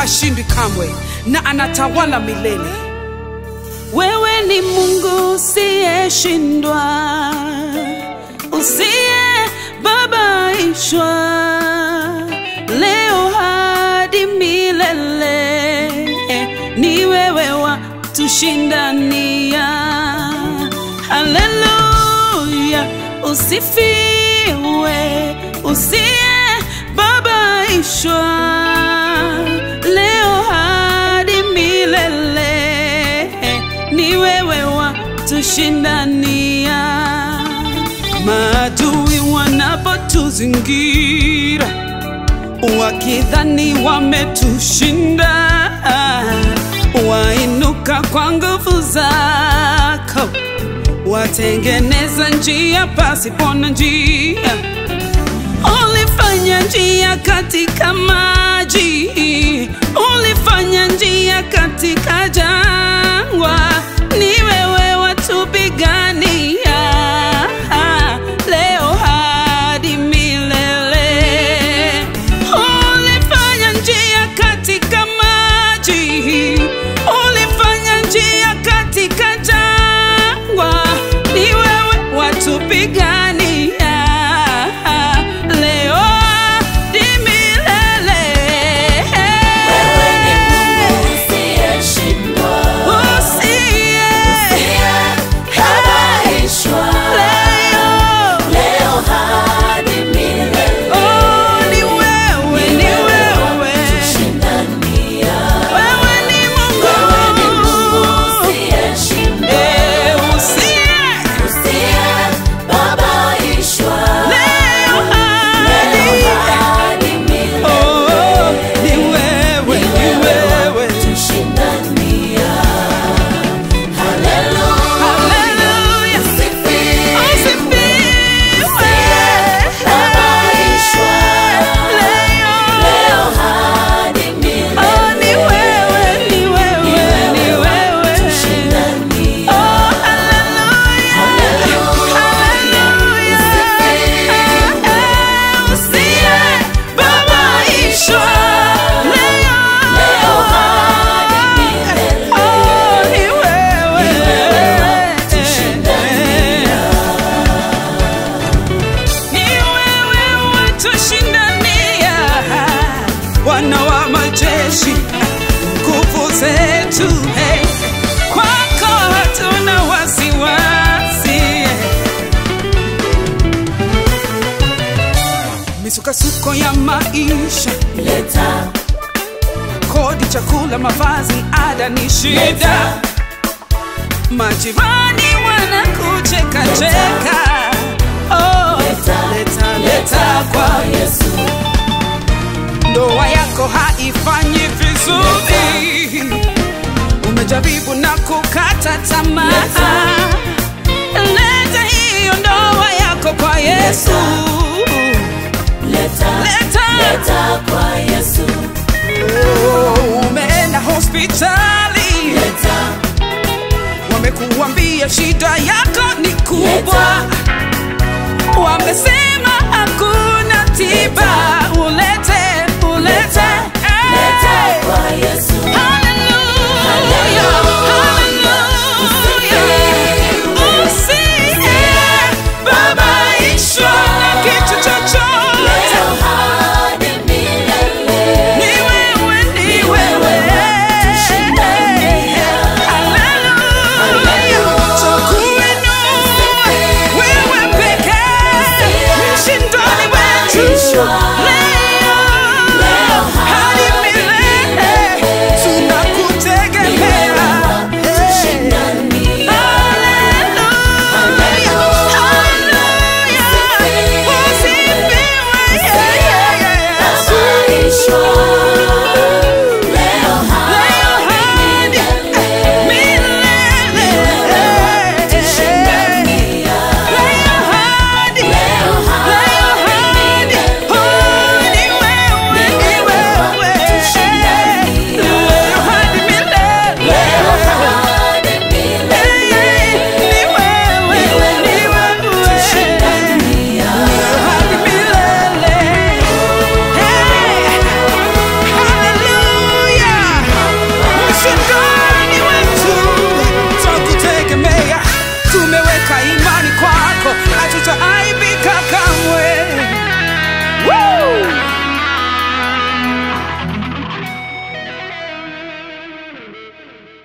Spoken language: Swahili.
hashindwi kamwe na anatawala milele. Wewe ni Mungu usiyeshindwa, usiyebabaishwa, leo hadi milele. Ni wewe wa tushindania. Haleluya, usifiwe, usiyebabaishwa, leo hadi milele ni wewe wa tushindania. Maadui wanapotuzingira wakidhani wametushinda, wainuka kwa nguvu zako, watengeneza njia pasipo na njia. Ulifanya njia katika maji, ulifanya njia katika jangwa, ni wewe watupigania leo hadi milele. Ulifanya njia katika maji, ulifanya njia katika jangwa, ni wewe watupigania leo hadi milele. Wewe ni Mungu usiyeshindwa, Usiye usiyebabaishwa, leo leo hadi milele. Oh, ni wewe, ni wewe. Tushindania. Wewe ni Mungu. Wewe ni Mungu usiyeshindwa, Eh, usiye usiyebabaishwa, leo hadi. leo hadi milele. Oh, ni wewe, ni wewe. Tushindania. Haleluya. Haleluya. Sifiwe. Usifiwe. Babaishwa. Leo. Leo hadi milele. Oh, ni wewe, ni wewe, ni wewe. Tushindania. Oh, haleluya. Haleluya. Usiye babaishwa leo. Leo hadi milele. Oh, ni wewe. Ni wewe watushindania, Bwana wa majeshi, nguvu zetu, hey. kwako hatuna wasiwasi. Misukasuko ya maisha, Leta, kodi, chakula, mavazi, ada ni shida. leta, Majirani wanakucheka cheka, oh, Leta, leta, leta leta kwa kwa Yesu. ndoa yako haifanyi vizuri, umejaribu na kukata tamaa. Leta hiyo ndoa yako kwa Yesu, Leta, Leta. leta kwa Yesu. Oh, umeenda hospitali, Leta, wamekuambia shida yako ni kubwa, Leta.